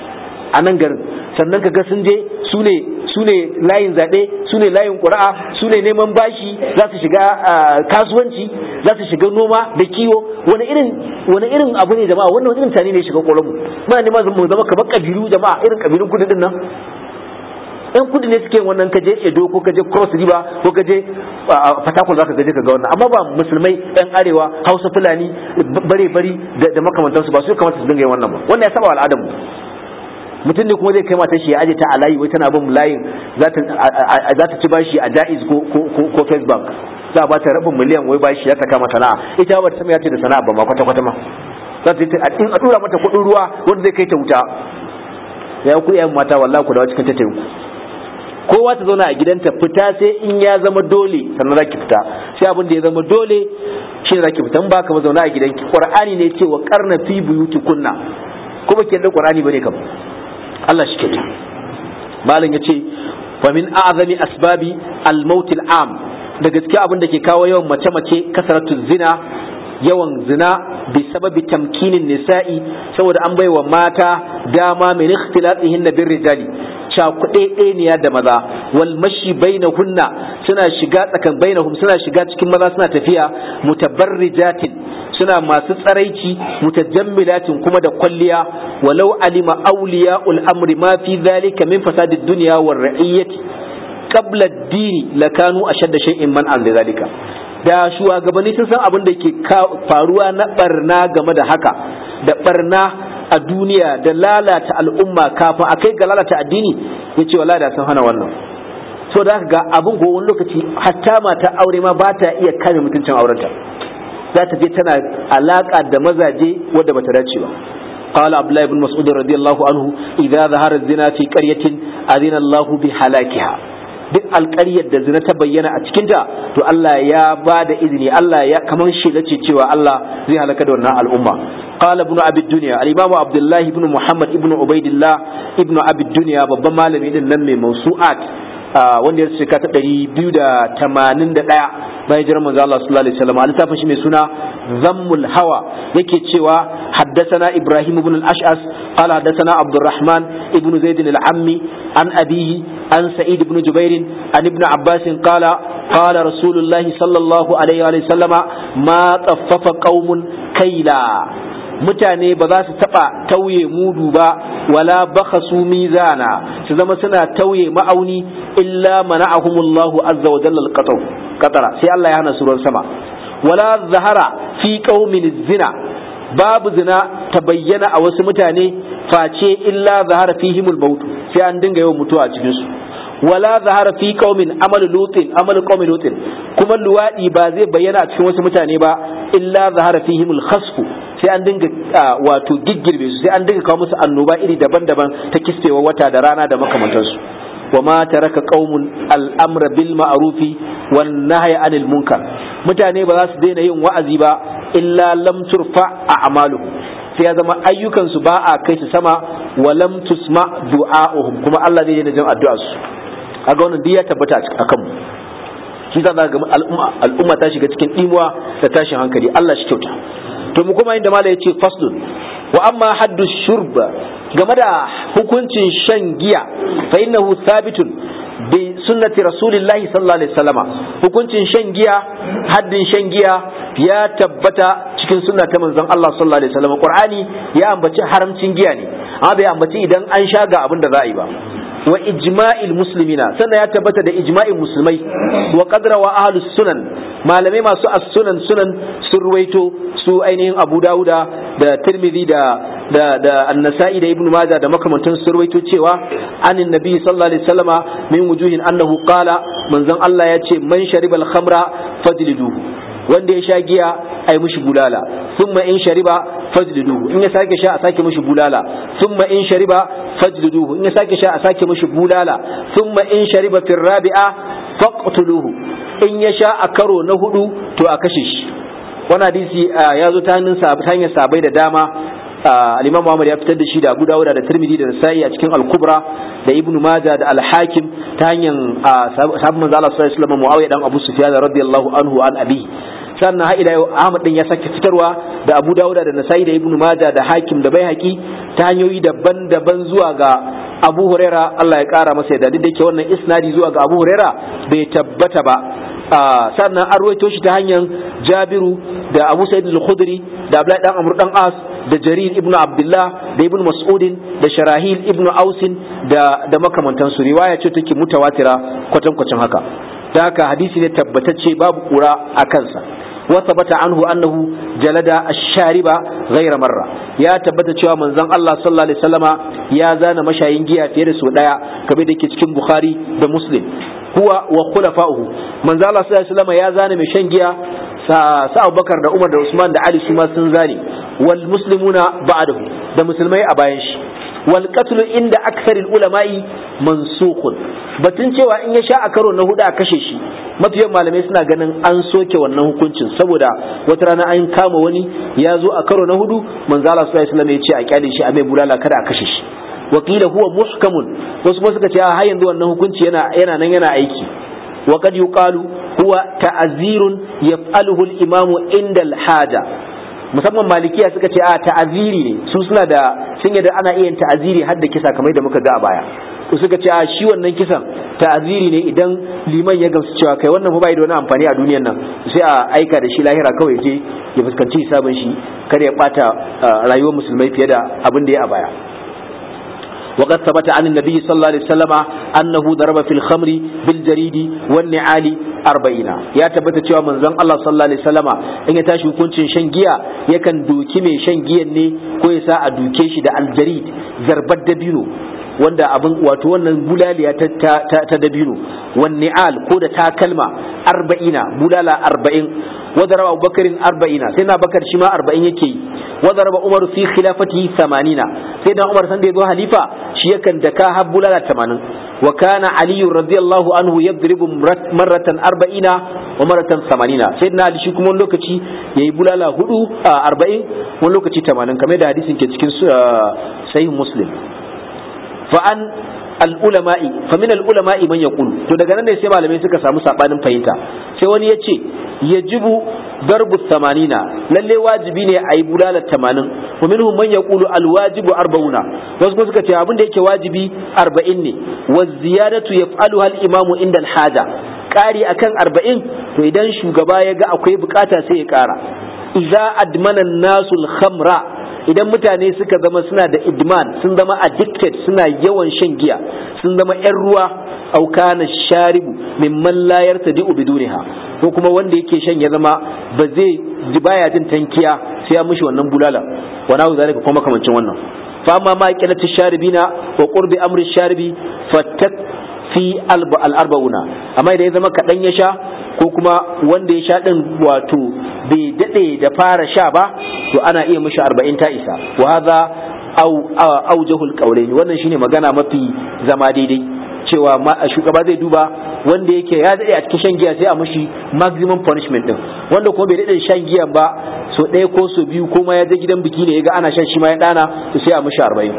a nan garin sannan ka ga sun je su ne su ne layin zaɓe su ne layin ƙura'a su ne neman bashi za su shiga kasuwanci za su shiga noma da kiwo wani irin wani irin abu ne jama'a wannan irin tani ne shiga ƙwaronmu muna neman mu zama kamar ƙabilu jama'a irin ƙabilun kudu din nan yan kudu ne suke wannan kaje edo ko kaje cross river ko kaje fatakul zaka gaje ka ga wannan amma ba musulmai yan arewa hausa fulani bare bari da makamantansu ba su kamata su dinga yin wannan ba wannan ya saba al'adar mu mutum ne kuma zai kai matar shi ya aje ta a layi wai tana bin layin za ta ci bashi a jaiz ko ko first bank za a ba ta rabin miliyan wai bashi ya ta kama sana'a ita ba ta san ya ce da sana'a ba ma kwata kwata ma za ta a dura mata kuɗin ruwa wanda zai kai ta wuta ya ku yan mata wallahi ku dawo cikin ta teku kowa ta zauna a gidanta fita sai in ya zama dole sannan za ki fita sai abin da ya zama dole shi ne za ki fita in ba ka ba zauna a gidanki qur'ani ne ce wa qarna fi buyutikunna kuma ke da qur'ani bane kam Allah shi kyauta malam yace fa min a'zami asbabi al-maut al-am da gaskiya abin da ke kawo yawan mace mace kasaratu zina yawan zina bi sababi tamkinin nisa'i saboda an baiwa mata dama min ikhtilatihin bir rijali cakuɗe ɗeniya da maza wal mashi bainahunna suna shiga tsakan bainahum suna shiga cikin maza suna tafiya mutabarrijatin suna masu tsaraici mutajammilatin kuma da kwalliya walau alima awliya'ul amri ma fi dhalika min fasadid dunya war ra'iyyati qabla ad-din lakanu ashadda shay'in man an dhalika da shugabanni sun san abin da ke faruwa na barna game da haka da barna a duniya da lalata al'umma kafin a kai ga lalata addini ya ce wala da sun hana wannan so da ga abin ko wani lokaci hatta mata aure ma ba ta iya kame mutuncin aurenta za ta je tana alaka da mazaje wadda bata dace ba قال عبد الله بن مسعود رضي الله عنه إذا ظهر الزنا في قرية أذن الله بهلاكها duk alƙaryar da zina ta bayyana a cikinta to Allah ya ba da izini Allah ya kaman shela ce cewa Allah zai halaka da wannan al'umma qala ibn abi dunya al-imam abdullah ibn muhammad ibn ubaidillah ibn abi dunya babban malami din nan mai mawsu'at wanda ya shika ta 281 bayan jiran manzo Allah sallallahu alaihi wasallam al shi mai suna zammul hawa yake cewa haddathana ibrahim ibn al-ash'as qala haddathana abdurrahman ibn zaid al-ammi an abihi an sa'id ibn jubair an ibn abbas qala qala rasulullah sallallahu alaihi wa sallama ma taffafa qaumun kaila mutane ba za su taba tauye mudu ba wala bakhasu mizana su zama suna tauye ma'auni illa mana'ahumullahu azza wa jalla al qatara sai Allah ya hana su ruwan sama wala zahara fi qaumin zina babu zina ta bayyana a wasu mutane face illa zahara fihimul maut sai an dinga yawan mutuwa a cikin su wala zahara fi qaumin amal lutin amal qaumi lutin kuma luwadi ba zai bayyana a cikin wasu mutane ba illa zahara fihimul khasfu sai an dinga wato giggirbe su sai an dinga kawo musu annoba iri daban-daban ta kispewa wata da rana da makamantansu wa ma taraka qaumun al'amra bil ma'rufi wan nahya anil munkar mutane ba za su daina yin wa'azi ba illa lam turfa a'maluhum sai ya zama ayyukan su ba a kai su sama wa lam tusma du'a'uhum kuma Allah zai daina jin addu'ar su kaga wannan duk ya tabbata a kanmu shi ta ga al'umma ta shiga cikin dimuwa da tashin hankali Allah shi kyauta to mu kuma inda mala yace faslun wa amma haddu shurb game da hukuncin shan giya fa innahu thabitun bi sunnati rasulillahi sallallahu alaihi wasallama hukuncin shan giya haddin shan giya ya tabbata cikin sunna ta manzon Allah sallallahu alaihi wasallama qur'ani ya ambaci haramcin giya ne amma bai ambaci idan an sha ga abin da za a yi ba wa ijma'il muslimina sannan ya tabbata da ijma'in musulmai wa qadra wa ahlus sunan malamai masu as-sunan sunan sun ruwaito su ainihin Abu Dawuda da Tirmidhi da da da An-Nasa'i da Ibn Majah da makamantan sun ruwaito cewa anin nabi sallallahu alaihi wasallama min wujuhin annahu qala manzon Allah ya ce man sharibal khamra fajliduhu wanda ya sha giya ai mushi bulala thumma in shariba fajliduhu in ya sake sha a sake mushi bulala thumma in shariba fajliduhu in ya sake sha a sake mushi bulala thumma in shariba fi rabi'a faqtuluhu in ya sha a karo na hudu to a kashe shi wannan hadisi ya zo ta hannun sa ta hanyar sabai da dama al-Imam Muhammad ya fitar da shi da Abu Dawud da Tirmidhi da Nasa'i a cikin Al-Kubra da Ibn Majah da Al-Hakim ta hanyar sahabban manzo Allah sallallahu alaihi wasallam Muawiya dan Abu Sufyan radiyallahu anhu an abi sannan har ila yau Ahmad din ya sake fitarwa da Abu Dawud da Nasa'i da Ibn Majah da Hakim da Baihaqi ta hanyoyi daban-daban zuwa ga Abu Huraira Allah ya kara masa yadda duk da yake wannan isnadi zuwa ga Abu Huraira bai tabbata ba sannan an ruwaito shi ta hanyar Jabiru da Abu Sa'id al-Khudri da Abdullahi dan Amr dan As da Jarir ibn Abdullah da Ibn Mas'udin da Sharahil ibn Ausin da da makamantansu riwaya ce take mutawatira kwatankwacin haka da haka hadisi ne tabbatacce babu kura a kansa وثبت عنه أنه جلد الشارب غير مرة يا تبت cewa manzon Allah sallallahu alaihi wasallama ya zana mashayin giya fiye da sau daya kamar da yake cikin Bukhari da Muslim huwa wa khulafa'uhu manzon Allah sallallahu alaihi wasallama ya zana mai shan giya sa Abubakar da Umar da Usman da Ali su ma sun zane wal muslimuna ba'dahu da musulmai a bayan shi wal qatl inda aksaril ulama'i mansukhun batun cewa in ya sha a karo na hudu a kashe shi mafiyan malamai suna ganin an soke wannan hukuncin saboda wata rana an kama wani ya zo a karo na hudu manzo Allah sallallahu alaihi wasallam ya ce a kyale shi a mai bulala kada a kashe shi wakila huwa muhkamun wasu kuma suka ce har yanzu wannan hukunci yana yana nan yana aiki wa qad yuqalu huwa ta'zirun yaf'aluhu al-imamu inda al-haja musamman malikiya suka ce a ta'aziri ne su suna da sun yadda ana iya ta'aziri har da kisa kamar da muka ga a baya suka ce a shi wannan kisan ta'aziri ne idan liman ya gamsu cewa kai wannan fa bai da wani amfani a duniyar nan sai a aika da shi lahira kawai je ya fuskanci hisabin shi kar ya bata rayuwar musulmai fiye da abin da ya a baya وقد ثبت عن النبي صلى الله عليه وسلم أنه ضرب في الخمر بالجريد والنعال أربعين يا تبت cewa manzon Allah sallallahu alaihi wasallama in ya tashi hukuncin shan giya yakan doki mai shan giyan ne ko ya sa a duke shi da aljarid zarbar dabino wanda abin wato wannan bulaliya ta, ta, ta, dabino wan ni'al ko da takalma arba'ina bulala arba'in wadaraba abubakarin arba'ina sai na bakar shi ma arba'in yake yi wadaraba umar fi khilafatihi samanina sai dan umar san da yazo halifa shi yakan daka har bulala tamanin wa kana ali radiyallahu anhu yadribu marratan arba'ina wa marratan samanina sai na ali shi kuma wani lokaci yayi bulala hudu arba'in wani lokaci tamanin kamar da hadisin ke cikin sahih muslim fa an al'ulama'i fa min al'ulama'i man yaqulu to daga nan ne sai malamai suka samu sabanin fahimta sai wani ya ce yajibu darbu samanina lalle wajibi ne a yi bulala tamanin wa minhum man yaqulu alwajibu arba'una wasu kuma suka ce abin da yake wajibi arba'in ne wa ziyadatu yaf'aluha al-imamu inda al-haja ƙari akan arba'in to idan shugaba ya ga akwai bukata sai ya ƙara idza admana nasu al-khamra idan mutane suka zama suna da idman sun zama addicted suna yawan shan giya sun zama 'yan ruwa aukana sharibu mimman la yartadi'u biduniha ko kuma wanda yake shan ya zama ba zai ji baya jin tankiya sai ya mishi wannan bulala wa nahu zalika kuma kamancin wannan fa amma ma qilatu sharibina wa qurbi amri sharibi fattak fi al-arba'una amma idan ya zama kadan ya sha ko kuma wanda ya sha din wato bai dade da fara sha ba to ana iya mishi arba'in ta isa wa hadha au aujahul qawlaini wannan shine magana mafi zama daidai cewa shugaba zai duba wanda yake ya dade a cikin shan giya sai a mishi maximum punishment din wanda kuma bai dade shan giyan ba so ɗaya ko so biyu ko ma ya je gidan biki ne ya ga ana shan shi ma ya dana to sai a mishi arba'in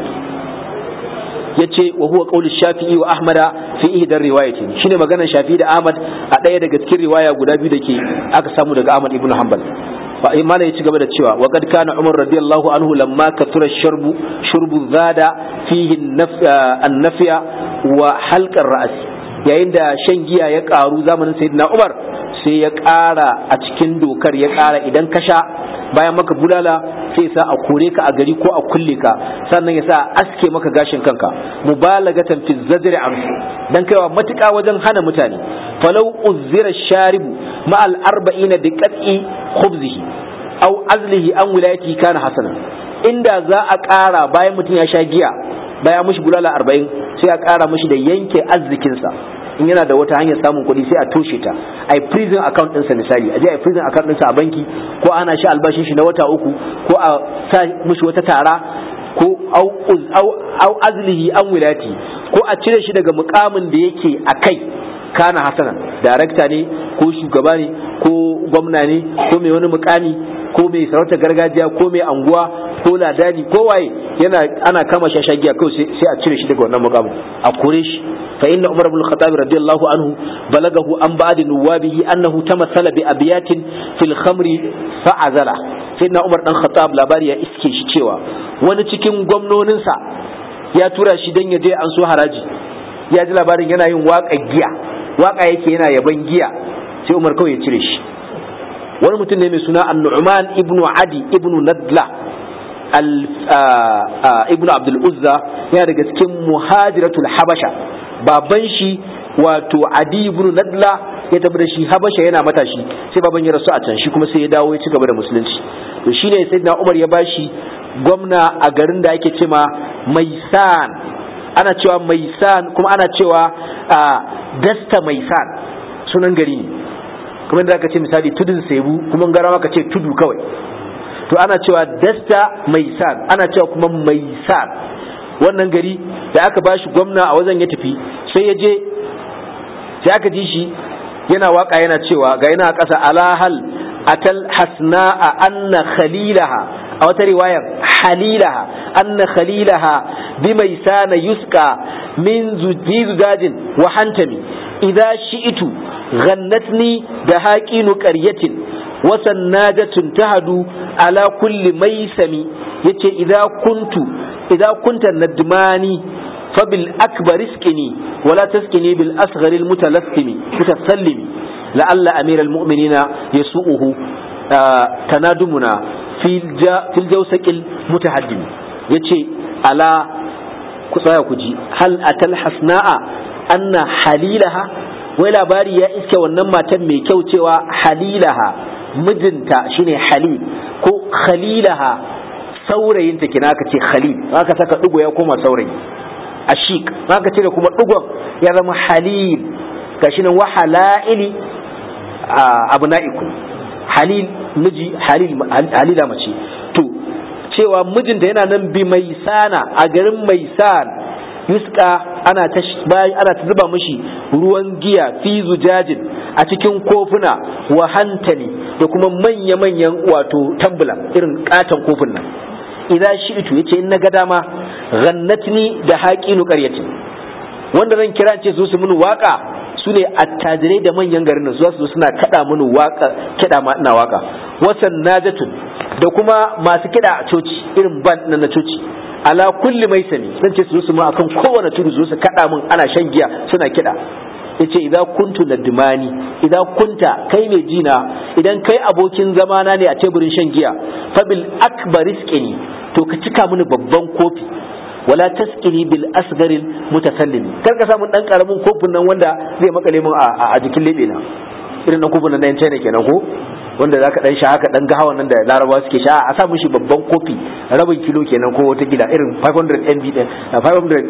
yace wa huwa qaulu shafi'i wa ahmada fi ihdar riwayatin shine maganar shafi'i da ahmad a ɗaya daga cikin riwaya guda biyu dake aka samu daga ahmad ibnu hanbal malam ya ci gaba da cewa wa kad kana umar radiyallahu anhu lamma katura sharbu shurbu zada fihi an-nafya wa halqar ra's yayin da shan giya ya karu zamanin sayyidina Umar sai ya ƙara a cikin dokar ya ƙara idan ka sha bayan maka bulala sai sa a kore ka a gari ko a kulle ka sannan ya sa aske maka gashin kanka mubalagatan fi zajri an dan kaiwa matuƙa wajen hana mutane falau uzzira sharibu ma al arba'ina bi qat'i khubzihi aw azlihi an wilayati kana hasana inda za a ƙara bayan mutum ya sha giya bayan mushi bulala arba'in sai a ƙara mushi da yanke arzikinsa in yana da wata hanyar samun kuɗi sai a toshe ta a yi prison account ɗinsa misali a je a yi prison account ɗinsa a banki ko ana shi albashin shi na wata uku ko a sa mushi wata tara ko au azlihi an wilati ko a cire shi daga mukamin da yake a kai kana hasana darakta ne ko shugaba ne ko gwamna ne ko mai wani mukami ko mai sarauta gargajiya ko mai anguwa ko ladani ko waye yana ana kama shi shagiya kawai sai a cire shi daga wannan mukamin a kore shi fa inna umar ibn khattab radiyallahu anhu balagahu an ba'd nuwabihi annahu tamassala bi abiyatin fil khamri fa azala sayyidina umar dan khattab labari ya iske shi cewa wani cikin gwamnoninsa ya tura shi dan ya je an so haraji ya ji labarin yana yin waka giya waka yake yana yaban giya sai umar kawai ya cire shi wani mutum ne mai suna an-nu'man ibnu adi ibnu nadla ibnu abdul uzza yana daga cikin muhajiratul habasha baban shi wato adi ibnu nadla ya tafi da shi habasha yana matashi sai baban ya rasu a can shi kuma sai ya dawo ya ci gaba da musulunci to shine sayyidina umar ya bashi gwamna a garin da ake cewa maisan ana cewa maisan kuma ana cewa dasta maisan sunan gari ne kuma da aka ce misali tudun sebu kuma gara maka ce tudu kawai to ana cewa dasta maisan ana cewa kuma maisan wannan gari da aka bashi gwamna a wajen ya tafi sai ya je sai aka ji shi yana waka yana cewa ga yana ƙasa alahal atal hasna'a anna khalilaha a wata riwayar halilaha anna khalilaha bi mai sana yuska min zujajin wa hantami idza shi'tu ghannatni da haqinu qaryatin wa sannajatun tahadu ala kulli maisami yace idza kuntu idza kunta nadmani fabil akbar iskini wala taskini bil asghar al mutalassimi mutasallimi la'alla amir al mu'minina yasu'uhu tanadumuna fil jawsaqil mutahaddim yace ala ku tsaya ku ji hal atal hasna'a anna halilaha wai labari ya iske wannan matan mai kyau cewa halilaha mijinta shine halil ko khalilaha saurayinta kina aka ce khalil aka saka digo ya koma saurayi ashik aka ce da kuma digon ya zama halil gashi nan wa halaili abna'ikum halil miji halil halila mace to cewa mijinta yana nan bi mai sana a garin mai san yuska ana ta ana ta zuba mishi ruwan giya fi zujajin a cikin kofuna wa hantali da kuma manya-manyan wato tambula irin katon kofin nan idan shi'itu yace in naga dama ghannatni da haqinu qaryatin wanda zan kira ce su su mun waka su ne attajirai da manyan garin nan su su suna kada mun waka kida ma ina waka wasan najatun da kuma masu kida a coci irin band na coci ala kulli mai sani zan ce su su ma akan kowane tudu su su kada mun ana shan giya suna kida yace idan kuntu ladmani idan kunta kai mai jina idan kai abokin zamana ne a teburin shan giya fabil akbar iskini to ka cika mini babban kofi wala taskini bil asgaril mutasallim kar ka samu dan karamin kofin nan wanda zai makale mun a jikin lebe na irin nan kofin nan na China kenan ko wanda zaka dan sha haka dan gahawan nan da Larabawa suke sha a sa mishi babban kofi rabin kilo kenan ko wata gida irin 500 mb din 500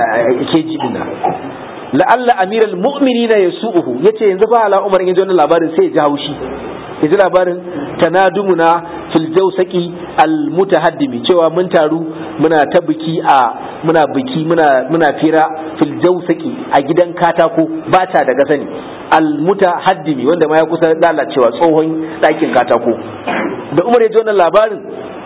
kg din nan la'alla amiral mu'minina yasu'uhu yace yanzu fa ala umar yaji wannan labarin sai ya ji haushi ya ji labarin tanadumuna fil jawsaqi al mutahaddimi cewa mun taru muna ta biki a muna biki muna muna fira fil jawsaqi a gidan katako ba ta daga sani al mutahaddimi wanda ma ya kusa lalacewa tsohon ɗakin katako da umar ya ji wannan labarin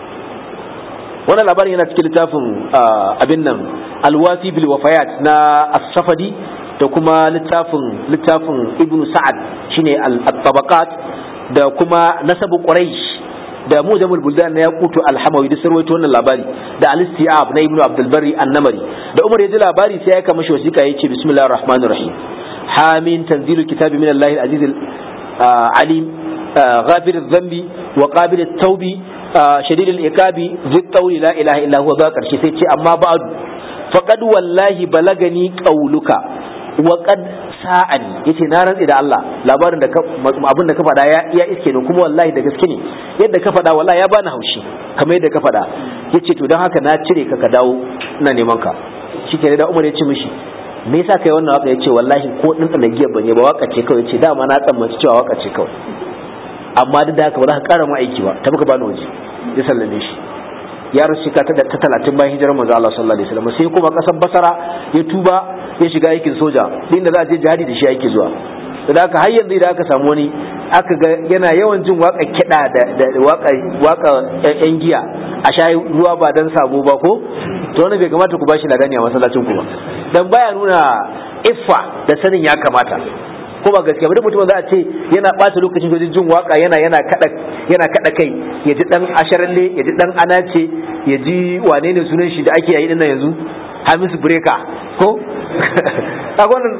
wannan labarin yana cikin littafin abin nan alwafi bil wafayat na as-safadi da kuma littafin littafin ibnu sa'ad shine al-tabaqat da kuma nasabu quraish da mujamul buldan na yaqutu al-hamawi da sarwaito wannan labari da al-istiab na ibnu abdul barri an-namari da umar ya ji labari sai ya aika mashi wasiƙa yace bismillahir rahmanir rahim hamin tanzilul kitabi min Allahil aziz alim ghafir dhanbi wa qabil at-tawbi shadid al-iqabi zit tawli la ilaha illa huwa ga karshe sai ce amma ba'du faqad wallahi balagani qauluka wa qad sa'ani yace na rantsi da Allah labarin da abin da ka faɗa ya iya iske ne kuma wallahi da gaske ne yadda ka faɗa wallahi ya bani haushi kamar yadda ka faɗa yace to don haka na cire ka ka dawo ina neman ka shike da Umar ya ce mishi me yasa kai wannan waka yace wallahi ko din tsana giya bane ba waka ce kawai yace dama na tsammaci cewa waka ce kawai amma duk da haka ba za ka ƙara mu aiki ba tafi ka bani waje ya sallame shi ya rasu ka ta ta talatin bayan hijirar manzo Allah sallallahu alaihi wasallam sai kuma kasar Basra ya tuba ya shiga aikin soja inda za a je jihadi da shi yake zuwa da haka har yanzu idan aka samu wani aka ga yana yawan jin waka kiɗa da waka waka yan giya a sha ruwa ba dan sabo ba ko to wannan bai kamata ku bashi ladani a masallacin ku ba dan baya nuna iffa da sanin ya kamata ko ba gaskiya ba duk mutum za a ce yana ɓata lokacin wajen jin waka yana yana kada yana kada kai ya ji dan asharalle ya ji dan anace ya ji wane ne sunan shi da ake yi dinnan yanzu Hamisu Breka ko kaga wannan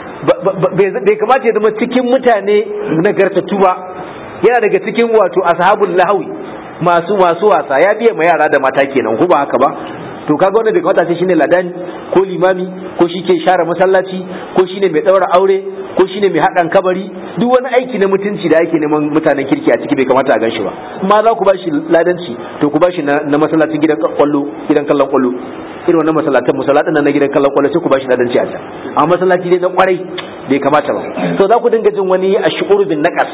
bai kamata ya zama cikin mutane nagartattu ba yana daga cikin wato ashabul lahawi masu masu wasa ya biya ma yara da mata kenan ko ba haka ba to kaga wannan bai kamata sai shine ladani ko limami ko shi ke share masallaci ko shine mai daura aure ko shine mai haɗan kabari duk wani aiki na mutunci da ake neman mutanen kirki a ciki bai kamata a ganshi ba amma za ku ba shi ladanci to ku ba shi na masallacin gidan kwallo gidan kallon kwallo irin wannan masallatan masallatan na gidan kallon kwallo sai ku ba shi ladanci a can amma masallaci dai na kwarai bai kamata ba to za ku dinga jin wani a shu'ur bin naqas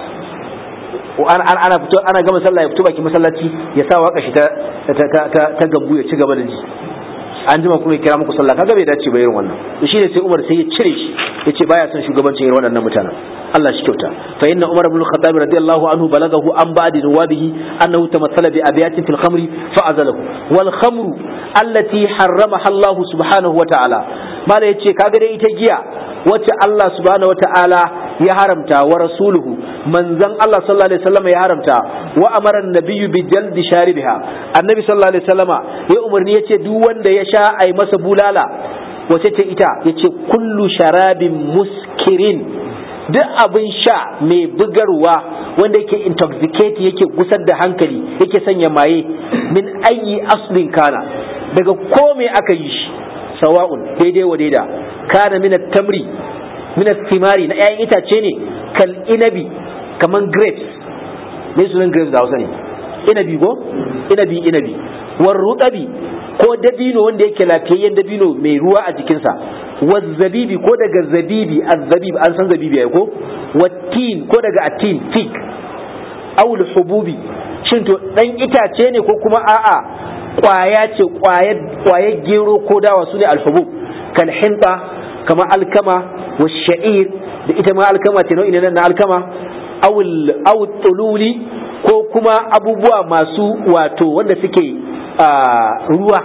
ana fito ana gama sallah ya fito baki masallaci ya sa waka shi ta ta gambu ya ci gaba da ji an jima kuma ya kira muku sallah kaga bai dace ba irin wannan to shine sai Umar sai ya cire shi yace baya son shugabancin irin waɗannan mutanen Allah shi kyauta fa inna Umar ibn al-Khattab radiyallahu anhu balagahu an ba'di nuwabihi annahu tamassala bi abiyatin fil khamri fa azalahu wal khamru allati harramaha Allah subhanahu wa ta'ala mala yace kaga dai ita giya wacce Allah subhanahu wa ta'ala ya haramta wa rasuluhu manzon Allah sallallahu alaihi wasallam ya haramta wa amara an-nabiyyu bi jaldi sharibiha annabi sallallahu alaihi wasallama ya umarni yace duk wanda ya sha ai masa bulala wace ce ita yace kullu sharabin muskirin duk abin sha mai bugarwa wanda yake intoxicate yake gusar da hankali yake sanya maye min ayi aslin kana daga ko me aka yi shi sawa'un daidai wa daida kana min tamri min thimari na 'ya'yan itace ne kal inabi kaman grapes me sunan grapes da Hausa ne inabi go inabi inabi war rutabi ko dabino wanda yake lafiyayyen dabino mai ruwa a jikinsa wazzabibi ko daga zabibi azzabib an san zabibi ai ko wattin ko daga atin fig awul hububi shin to dan itace ne ko kuma a'a kwaya ce kwayar gero ko dawa su ne alhubub kal hinta kama alkama wa sha'ir da ita ma alkama ce nau'i na alkama awul awul tululi ko kuma abubuwa masu wato wanda suke ruwa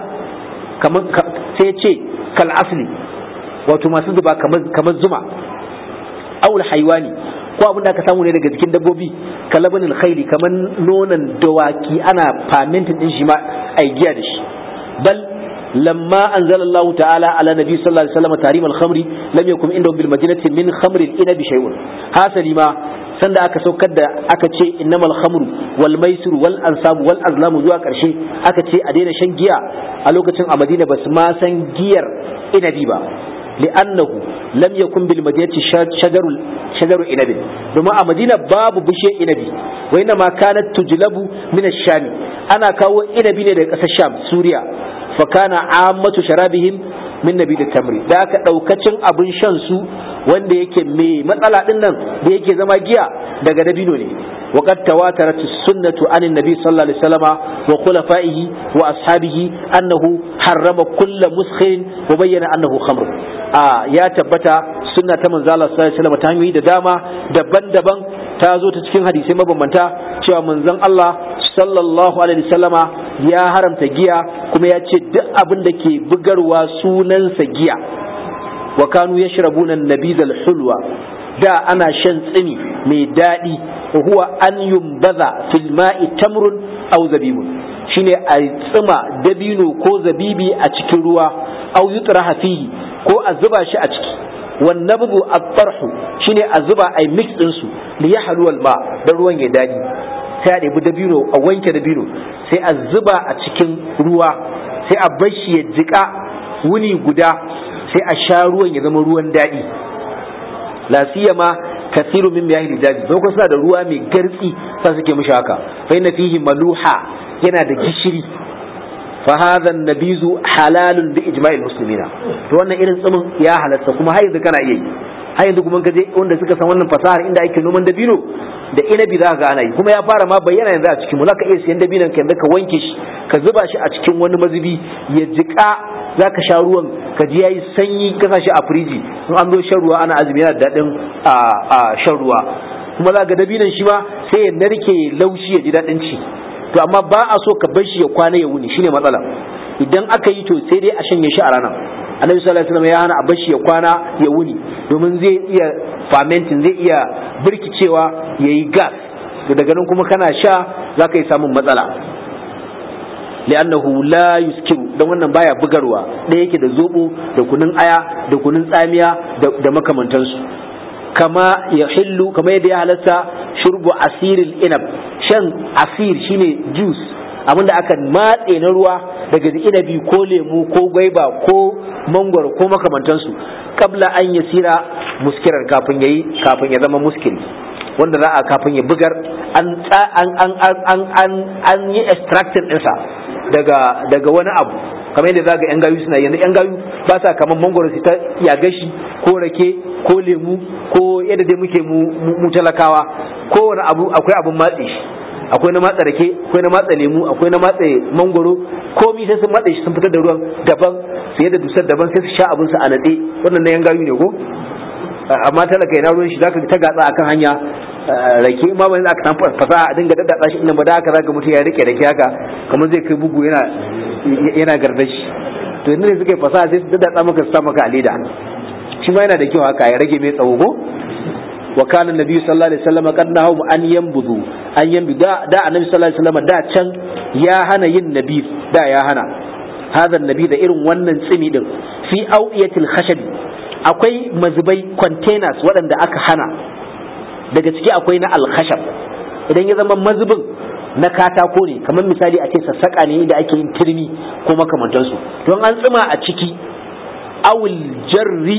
sai ce kal asli wato masu zuba kamar zuma awul haiwani ko abin da aka samu ne daga jikin dabbobi kalabanin khaili kamar nonon dawaki ana fermenting din shi ma ai giya da shi bal lamma anzala Allah ta'ala ala nabi sallallahu alaihi wasallam tarim al-khamri lam yakun indahu bil madinati min khamri al-inabi shay'un hasali ma sanda aka saukar da aka ce innamal khamru wal maisir wal ansab wal azlam zuwa karshe aka ce a daina shan giya a lokacin a Madina basu ma san giyar inabi ba li'annahu lam yakun bil madinati shajaru shajaru inabi domin a Madina babu bishiyar inabi wa inna ma kanat tujlabu min ash-sham ana kawo inabi ne daga ƙasar Sham Suriya fa kana ammatu sharabihim min nabi da tamri da aka daukacin abin shan su wanda yake mai matsala din nan da yake zama giya daga dabino ne وقد تواترت السنة عن النبي صلى الله عليه وسلم وخلفائه وأصحابه أنه حرم كل مسخر وبين أنه خمر آه يا تبتا سنة من زال صلى الله عليه وسلم تهمي داما دبن دبن تازو تتكين حديثي مبمنتا شوى من زن الله صلى الله عليه وسلم ya haramta giya kuma ya ce duk abin da ke bugarwa sunansa giya wa kanu yashrabuna nabizal hulwa da ana shan tsini mai daɗi huwa an yumbaza fil ma'i tamrun aw zabibun shine a tsima dabino ko zabibi a cikin ruwa aw yutraha fihi ko a zuba shi a ciki wan nabdu at-tarhu shine a zuba ai mix din su li yahlu al ma dan ruwan ya dadi sai a ɗebi dabino a wanke dabino sai a zuba a cikin ruwa sai a bar shi ya jika wuni guda sai a sha ruwan ya zama ruwan daɗi la siyama kasiru min miyahi rijaji don suna da ruwa mai gartsi sa suke mishi haka fa inna fihi maluha yana da gishiri fa hadha nabizu halalun bi ijma'il muslimina to wannan irin tsumin ya halatta kuma har yanzu kana iya yi har yanzu kuma kaje wanda suka san wannan fasahar inda ake noman dabino da inabi za ga ana yi kuma ya fara ma bayyana yanzu a cikin mu zaka iya siyan dabinon ka yanzu ka wanke shi ka zuba shi a cikin wani mazubi ya jika zaka sha ruwan ka ji yayi sanyi ka sa shi a firiji in an zo shan ruwa ana azumi yana da daɗin a shan ruwa kuma za ga dabinon shi ma sai ya narke laushi ya ji daɗin ci to amma ba a so ka bar shi ya kwana ya wuni shine matsala idan aka yi to sai dai a shanye shi a ranar annabi sallallahu alaihi wasallam ya hana a bar shi ya kwana ya wuni domin zai iya fermenting zai iya birkicewa yayi gas to daga nan kuma kana sha zaka yi samun matsala li'annahu la yuskiru dan wannan baya bugarwa da yake da zobo da kunun aya da kunun tsamiya da makamantansu kama ya hillu kama yadda ya halatta shurbu asiril inab shan asir shine juice abinda aka matse na ruwa daga inabi ko lemu ko gwaiba ko mangwaro ko makamantansu kabla an yasira muskirar kafin yayi kafin ya zama muskil wanda za a kafin ya bugar an an an an an an yi extracting ɗinsa daga daga wani abu kamar yadda zaga yan gayu suna yanzu yan gayu ba sa kamar mangoro su ta yaga shi ko rake ko lemu ko yadda dai muke mu talakawa kowane abu akwai abun matse shi akwai na matsa rake akwai na matsa lemu akwai na matsa mangoro komi sai sun matse shi sun fitar da ruwan daban su yadda dusar daban sai su sha abin su a natse wannan na yan gayu ne ko amma talaka yana ruwan shi zaka ta gatsa akan hanya rake ma ba aka san fasaha a dinga daddada shi inda ba da haka zaka mutu ya rike rake haka kamar zai kai bugu yana yana gardashi to yanzu ne suka yi fasaha sai su daddada maka su sa maka a leda shi ma yana da kyau haka ya rage mai tsawo ko wa kana nabi sallallahu alaihi wasallam kad nahu an yanbudu an yanbudu da da annabi sallallahu alaihi wasallam da can ya hana yin nabi da ya hana hadha nabi da irin wannan tsimi din fi awiyatil khashab akwai mazubai containers waɗanda aka hana daga ciki akwai na alkhashab idan ya zama mazubin na katako ne kamar misali a ce sassaƙa ne da ake yin turmi ko makamantansu don an tsima a ciki awul jarri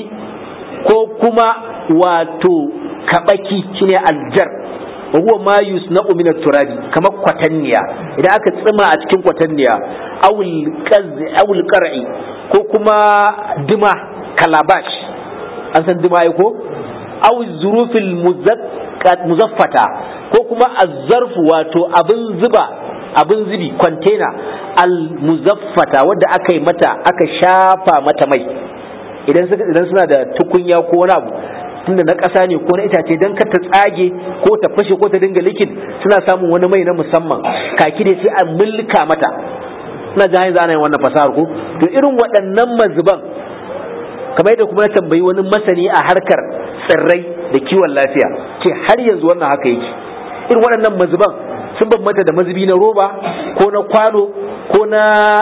ko kuma wato kabaki shine aljar wa huwa ma yusna'u min turabi kamar kwatanniya idan aka tsima a cikin kwatanniya awul qaz awul qar'i ko kuma dima kalabash an san dima ko aw zurufil muzaffata ko kuma azzarfu wato abin zuba abin zubi container al muzaffata wadda aka yi mata aka shafa mata mai idan idan suna da tukunya ko wani abu tunda na ƙasa ne ko na itace dan ka ta tsage ko ta fashe ko ta dinga likin suna samun wani mai na musamman kaki ne sai a mulka mata ina jin yanzu ana yin wannan fasahar ko to irin waɗannan mazuban kamar yadda kuma na tambayi wani masani a harkar tsirrai da kiwon lafiya ce har yanzu wannan haka yake irin waɗannan mazuban sun bambanta da mazubi na roba ko na kwano ko na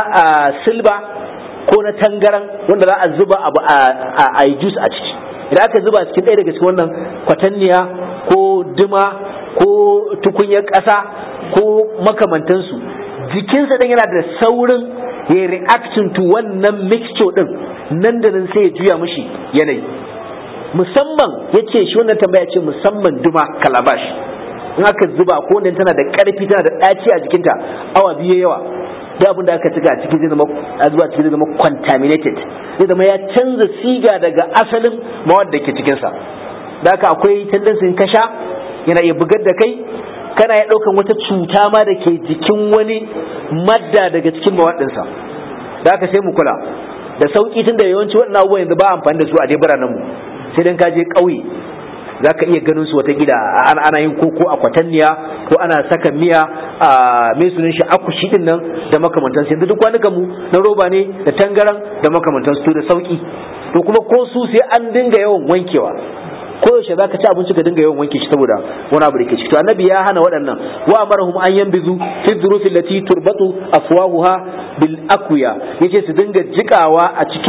silba ko na tangaran wanda za a zuba abu a yi jus a ciki idan aka zuba cikin ɗaya daga cikin wannan kwatanniya ko duma ko tukunyar ƙasa ko makamantansu jikinsa ɗan yana da saurin ya reaction to wannan mixture ɗin nan da nan sai ya juya mishi yanayi musamman ya ce shi wannan tambaya ce musamman duma kalabash in aka zuba ko wannan tana da ƙarfi tana da ɗaci a jikinta awa biyu yawa da abin da aka cika a cikin zai zama a zuwa cikin zai zama contaminated zai zama ya canza siga daga asalin mawad da ke cikinsa da haka akwai tendency ka sha yana iya bugar da kai kana ya ɗaukan wata cuta ma da ke jikin wani madda daga cikin mawaɗinsa da haka sai mu kula da sauƙi tun da yawanci waɗannan abubuwan yanzu ba amfani da su a dai biranen mu sai dan ka je ƙauye za ka iya ganin su wata gida ana yin koko a kwatanniya ko ana saka miya a mai sunan shi akushi din nan da makamantansu yanzu duk kwanukan mu na roba ne da tangaran da makamantansu to da sauki to kuma ko su sai an dinga yawan wankewa ko yaushe za ka ci abinci ka dinga yawan wanke shi saboda wani abu da ke ciki to annabi ya hana waɗannan wa amarahum an yanbizu fi dhurufi allati turbatu afwahuha bil aqwiya yace su dinga jikawa a cikin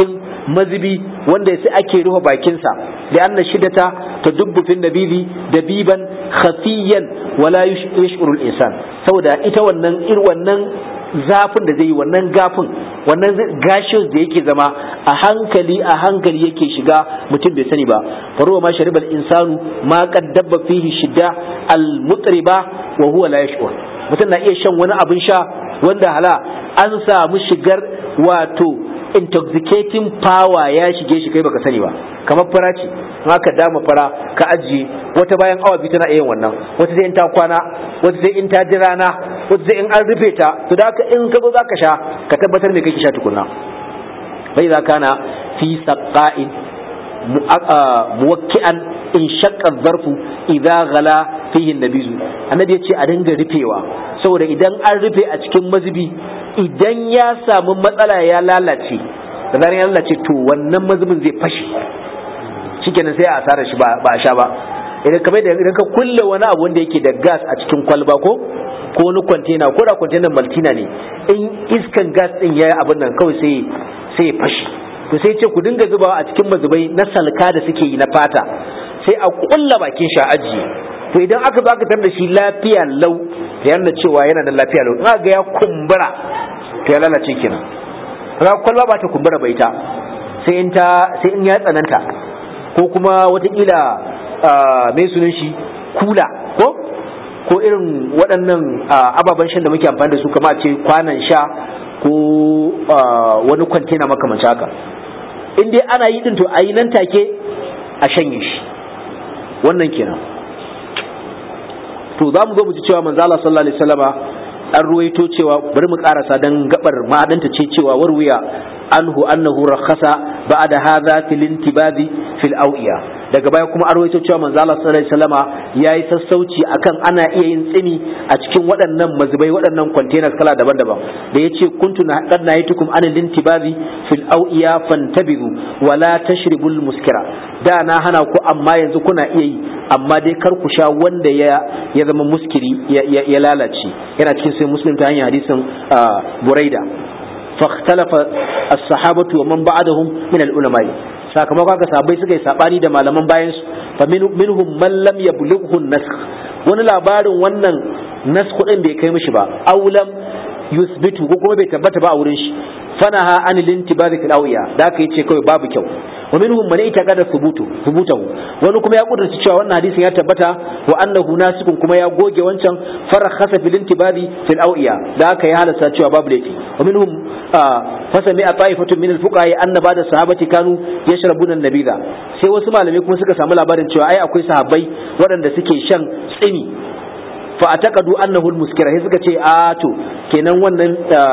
mazibi wanda sai ake rufe bakinsa da anna shiddata ta dubbu fil nabibi dabiban khafiyan wala yash'uru al-insan saboda ita wannan ir wannan zafin da zai yi wannan gafin wannan gashin da yake zama a hankali a hankali yake shiga mutum bai sani ba faruwa ma sharibal insanu ma qad dabba fihi shidda al mutriba wa huwa la yash'ur mutum na iya shan wani abin sha wanda hala an samu shigar wato intoxicating power ya shige shi kai baka sani ba kamar fara ce haka dama fara ka ajiye wata bayan awa biyu tana iya wannan wata sai in ta kwana wata sai in ta ji rana wata sai in an rufe ta to da haka in ka zo zaka sha ka tabbatar me kake sha tukunna bai za kana fi saqa'in muwakki'an in shaqqa zarfu idza ghala fihi nabizu annabi ya ce a dinga rufewa saboda idan an rufe a cikin mazubi idan ya samu matsala ya lalace da zaran ya lalace to wannan mazubin zai fashe shikenan sai a asara shi ba a sha ba idan kamar da idan ka kulle wani abu wanda yake da gas a cikin kwalba ko ko wani kwantena ko da kwantenan maltina ne in iskan gas din yayi abin nan kawai sai sai ya fashe to sai ce ku dinga zubawa a cikin mazubai na salka da suke yi na fata sai a kulla bakin shi a ajiye to idan aka zo aka tar da shi lafiya lau da yana cewa yana da lafiya lau in ga ya kumbura to ya lalace kenan ra kwalba ba ta kumbura bai ta sai in ta sai in ya tsananta ko kuma watakila mai sunan shi kula ko ko irin waɗannan ababen shan da muke amfani da su kama ce kwanan sha ko wani kwantena makamancin haka in dai ana yi din to a yi nan take a shanye shi wannan kenan to za mu zo mu ji cewa manzo Allah sallallahu alaihi wasallama an ruwaito cewa bari mu karasa dan gabar ma'adanta ce cewa warwiya anhu annahu rakhasa ba'da hadha fil intibazi fil awiya daga baya kuma an ruwaito cewa manzo Allah sallallahu alaihi wasallama yayi sassauci akan ana iya yin tsini a cikin waɗannan mazubai waɗannan containers kala daban-daban da yace kuntu na qad nahitukum anil intibazi fil awiya fantabizu wala tashribul muskira da na hana ku amma yanzu kuna iya yi amma dai kar ku sha wanda ya ya zama muskiri ya lalace yana cikin sai muslim ta hanyar hadisin buraida فاختلف الصحابة ومن بعدهم من العلماء sakamakon haka sahabbai suka yi sabani da malaman bayan su fa minhum man lam yablughu an-nasakh wani labarin wannan nasakh din bai kai mishi ba aw lam yusbitu ko kuma bai tabbata ba a wurin shi fanaha an lintibari fil awiya da aka yace kawai babu kyau wa minhum man itaqada thubutu thubutahu wani kuma ya kudurta cewa wannan hadisin ya tabbata wa annahu nasikun kuma ya goge wancan farakhasa fil intibari fil awiya da aka ya halasta cewa babu laifi wa minhum fasami a ta'ifatun min al-fuqaha anna ba'da sahabati kanu yashrabuna an-nabidha sai wasu malamai kuma suka samu labarin cewa ai akwai sahabbai waɗanda suke shan tsini fa ataqadu annahu al-muskira sai suka ce a to kenan wannan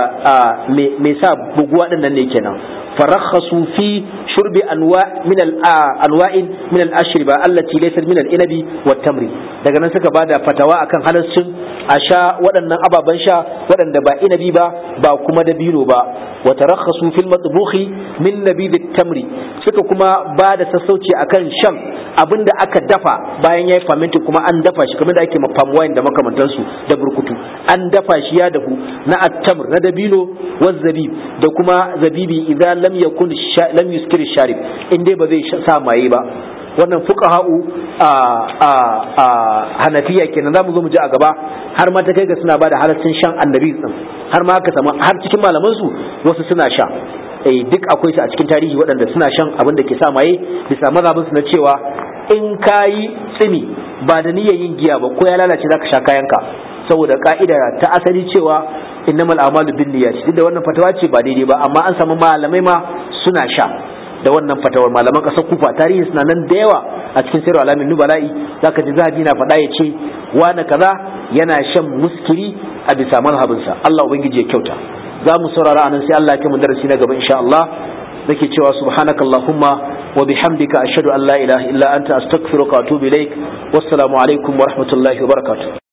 me sa buguwa din nan ne kenan farakhasu fi shurbi anwa min al-anwa'in min al-ashriba allati laysat min al-inabi wat-tamri daga nan suka bada fatawa akan halaccin a sha waɗannan ababen sha waɗanda ba inabi ba ba kuma dabino ba wa tarakhasu fil matbuhi min nabid tamri suka kuma ba da sassauci akan shan abinda aka dafa bayan yayi fermenting kuma an dafa shi kamar da ake palm wine da makamantansu da burkutu an dafa shi ya dafu na at-tamr na dabino wa zabib da kuma zabibi idan lam yakun lam yuskir sharib in dai ba zai sa maye ba wannan fuqaha'u a a a hanafiya kenan zamu zo mu ji a gaba har ma ta kai ga suna bada halaccin shan annabi din har ma aka samu har cikin malaman su wasu suna sha eh duk akwai su a cikin tarihi waɗanda suna shan abin da ke sa maye bisa mazhabin su na cewa in kayi tsini ba da niyyar yin giya ba ko ya lalace zaka sha kayanka saboda ka'ida ta asali cewa innamal a'malu binniyat duk da wannan fatawa ce ba daidai ba amma an samu malamai ma suna sha da wannan fatawar malaman kasar kufa tarihi suna nan da yawa a cikin sayar alamin nubala'i zaka ji zahabi na faɗa ya ce wani kaza yana shan muskiri a bisa mazhabinsa Allah ubangiji ya kyauta za mu saurara anan sai Allah ya kai mu darasi na gaba insha Allah nake cewa subhanakallahumma wa bihamdika ashhadu an la ilaha illa anta astaghfiruka wa atubu ilaik wassalamu alaikum wa rahmatullahi wa barakatuh